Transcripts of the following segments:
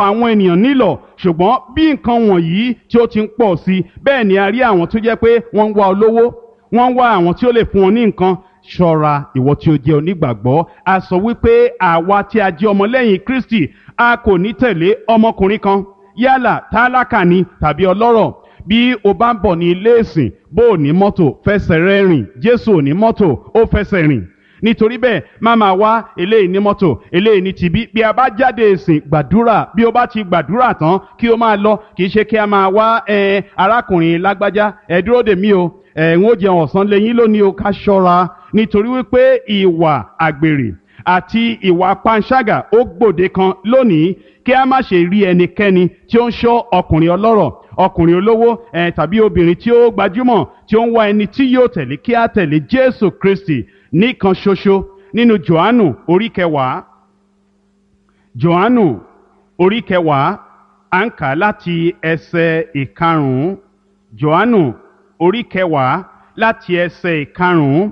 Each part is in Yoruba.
àwọn ènìyàn nílọ̀ ṣùgbọ́n bí nǹkan wọ̀nyí tí ó ti ń pọ̀ sí i bẹ́ẹ̀ ni a rí àwọn tó jẹ́ pé wọ́n ń wá olówó wọ́n ń wá àwọn tí ó lè fún wọn ní nǹkan ṣọ́ra ìwọ tí ó jẹ́ onígbàgbọ́ a sọ wípé àwa tí a jẹ́ ọmọlẹ́yìn Kristi a kò ní tẹ̀lé ọmọkùnrin kan yálà tálákà ni tàbí ọlọ́rọ̀ bí o bá ń bọ̀ ní ilé ìsìn bó o ní mọ́tò fẹsẹ̀ rẹ rìn Jésù ò ní mọ́tò ó fẹsẹ̀ rìn nítorí bẹ́ẹ̀ má máa wá eléyìí ní mọ́tò eléyìí ní tibí bí a bá jáde ìsìn gbàdúrà bí o bá ti gbàdúrà tán kí o máa lọ kì í ṣe kí a máa wá ẹ arákùnrin lágbájá ẹ dúró dè mí o ẹ ń ó jẹun ọ̀sán lẹ́yìn lónìí o ká ṣọ́ra nítorí wípé ìwà àgbèrè àti ìwà panṣágà ó gbòde kan lónìí kí a má ṣe rí ẹnikẹ́ni tí ó ń ṣọ́ ọkùnrin ọlọ́rọ̀ ọkùnrin olówó ẹ tàbí obìnrin tí ó gbajúmọ̀ tí ó ń wá ẹni tí yóò tẹ̀lé kí a tẹ̀lé Jésù Kristi nìkan ṣoṣo nínú Jòhánù orí kẹwàá Jòhánù orí kẹwàá à ń kà láti ẹsẹ̀ ìkarùn-ún Jòhánù orí kẹwàá láti ẹsẹ̀ ìkarùn-ún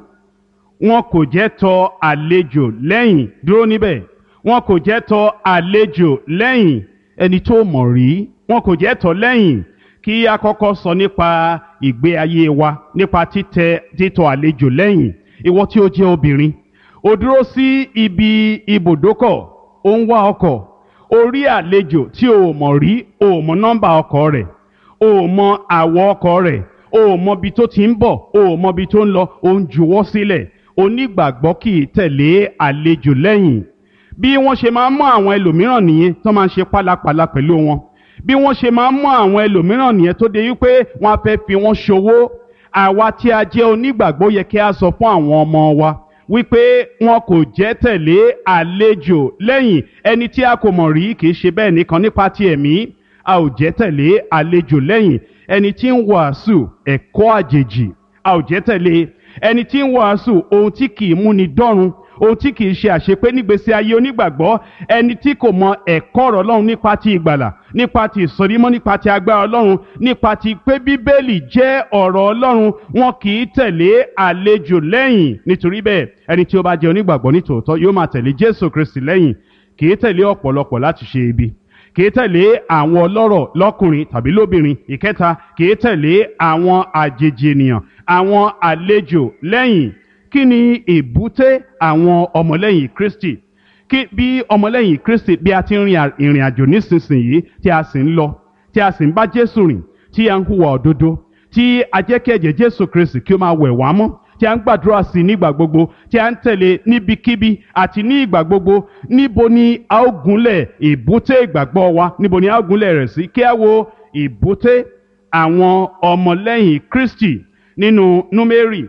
wọn kò jẹ́ tọ àlejò lẹ́yìn dúró níbẹ̀ wọn kò jẹ́ tọ àlejò lẹ́yìn ẹni tó mọ̀ rí wọn kò jẹ́ tọ lẹ́yìn kí a kọ́kọ́ sọ nípa ìgbé ayé wa nípa títẹ títọ àlejò lẹ́yìn ìwọ tí ó jẹ́ obìnrin ó dúró sí ibi ibùdókọ̀ ó ń wá ọkọ̀ ó rí àlejò tí o mọ̀ rí o mọ̀ nọ́mbà ọkọ̀ rẹ̀ o mọ̀ àwọ̀ ọkọ̀ rẹ̀ o mọ̀ ibi tó ti ń bọ̀ o mọ̀ ibi tó ń lọ o ń juwọ́ sílẹ̀ onígbàgbọ́ kì í tẹ̀lé àlejò lẹ́yìn bí wọ́n ṣe máa ń mú àwọn ẹlòmíràn nìyẹn tó máa ń ṣe pálapàla pẹ̀lú wọn bí wọ́n ṣe máa ń mú àwọn ẹlòmíràn nìyẹn tó de wípé wọ́n á fẹ́ fi wọ́n ṣòwò àwa tí a jẹ́ onígbàgbọ́ yẹ kí a sọ fún àwọn ọmọ wa wípé wọn kò jẹ́ tẹ̀lé àlejò lẹ́yìn ẹni tí a kò mọ̀ rí kì í ṣe bẹ́ẹ̀ nìkan nípa ti ẹ̀mí a ò jẹ́ tẹ̀lé àlejò lẹ́yìn ẹni tí ń wàásù ẹ̀kọ́ àjèjì a ò jẹ́ tẹ̀lé ẹni tí ń wàásù ohun tí kì í múni dọ́run ohun tí kì í ṣe àṣepé nígbésí ayé onígbàgbọ́ ẹni tí kò mọ ẹ̀kọ́ ọ̀rọ̀ ọlọ́run nípa ti ìgbàlà nípa ti ìsọdímọ́ nípa ti agbára ọlọ́run nípa ti pé bíbélì jẹ́ ọ̀rọ̀ ọlọ́run wọn kì í tẹ̀lé àlejò lẹ́yìn nítorí bẹ́ẹ̀ ẹni tí ó bá jẹ́ onígbàgbọ́ nítòótọ́ yóò máa tẹ̀lé jésù kristi lẹ́yìn kì í tẹ̀lé ọ̀pọ̀lọpọ̀ láti ṣe ibi kì í tẹ̀lé àwọn ọlọ́rọ̀ lọ́kùnrin tàbí lóbìnrin ìkẹta kì í tẹ̀lé àwọn àjèjì ènìyàn àwọn àlejò lẹ́yìn kí ni èbúté àwọn ọmọlẹ́yìn kristi kí bí ọmọlẹ́yìn kristi bí a ti ń rin ìrìn àjò nísinsìnyí tí a sì ń lọ tí a sì ń bá jésù rìn tí a ń hùwà òdodo tí a jẹ́ kí ẹ̀jẹ̀ jésù kristi kí ó máa wẹ̀ wá mọ́ tí a ń gbàdúrà sí nígbà gbogbo tí a ń tẹ̀lé níbikíbi àti ní ìgbà gbogbo níbo ni a ó gúnlẹ̀ ìbúté ìgbàgbọ́ wa níbo ni a ó gúnlẹ̀ rẹ̀ sí kí a wo ìbúté àwọn ọmọlẹ́yìn kristi nínú númérì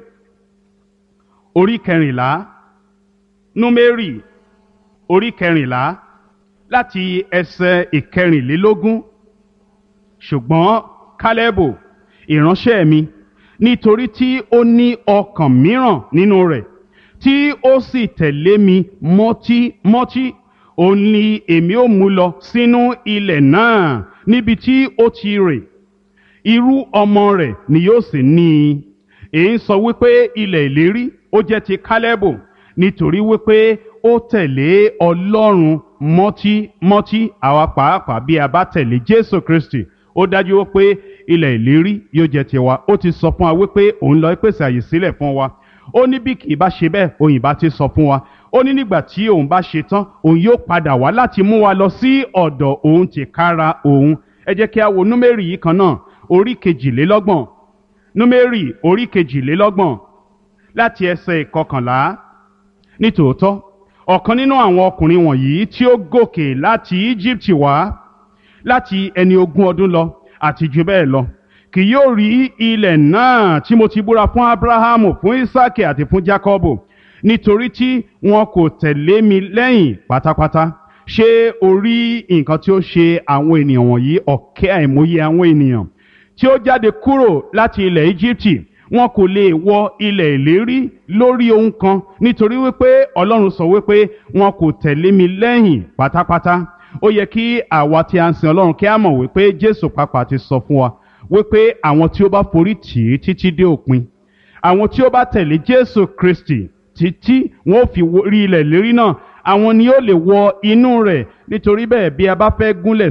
orí kẹrìnlá númérì orí kẹrìnlá láti ẹsẹ̀ ìkẹrìnlélógún ṣùgbọ́n kálẹ́bù ìránṣẹ́ mi nítorí tí ó ní ọkàn mìíràn nínú rẹ̀ tí ó sì tẹ̀lé mi mọ́tímọ́tí òun ni èmi ó mú lọ sínú ilẹ̀ náà níbi tí ó ti rè irú ọmọ rẹ̀ ni yóò sì ní i èyí ń sọ wípé ilẹ̀ ìlérí ó jẹ́ ti kálẹ́bù nítorí wípé ó tẹ̀lé ọlọ́run mọ́tímọ́tí àwa pàápàá bí a bá tẹ̀lé jésù kristi ó dájú wípé ilẹ̀ ìlérí yóò jẹ́ tiwa ó ti sọ fún wa wípé òun lọ pèsè àyè sílẹ̀ fún wa ó ní bí kì í bá ṣe bẹ́ẹ̀ òun ìbá ti sọ fún wa ó ní nígbà tí òun bá ṣe tán òun yóò padà wá láti mú wa lọ sí ọ̀dọ̀ òun tìkára òun ẹ jẹ́ kí a wo númérì yìí kan náà orí kejìlélọ́gbọ̀n númérì orí kejìlélọ́gbọ̀n láti ẹsẹ̀ ìkọkànlá nítòótọ́ ọ̀kan nínú àwọn ọkùnrin wọ̀nyí tí ó gòkè láti Íjíbítì wá láti ẹni ogún ọdún lọ àti jù bẹ́ẹ̀ lọ kì yóò rí ilẹ̀ náà tí mo ti búra fún Ábúráhámù fún Ísákì àti fún Jákọ́bù nítorí tí wọn kò tẹ̀lé mi lẹ́yìn pátápátá ṣé o rí nǹkan tí ó ṣe àwọn ènìyàn wọ̀nyí ọ̀kẹ́ àìmọye àwọn ènìyàn tí ó jáde kúrò láti ilẹ̀ Íjíbítì wọn kò lè wọ ilẹ̀ ìlérí lórí ohun kan nítorí wípé Ọlọ́run sọ wípé wọn kò tẹ̀lé mi lẹ́yìn pátápátá ó yẹ kí àwa tí a ń sin Ọlọ́run kí a mọ̀ wípé Jésù pàápàá ti sọ fún wa wípé àwọn tí ó bá forí tì í títí dé òpin àwọn tí ó bá tẹ̀lé Jésù Kristi títí wọn ò fi rí ilẹ̀ ìlérí náà àwọn ni ó lè wọ inú rẹ̀ nítorí bẹ́ẹ̀ bí a bá fẹ́ gúnlẹ̀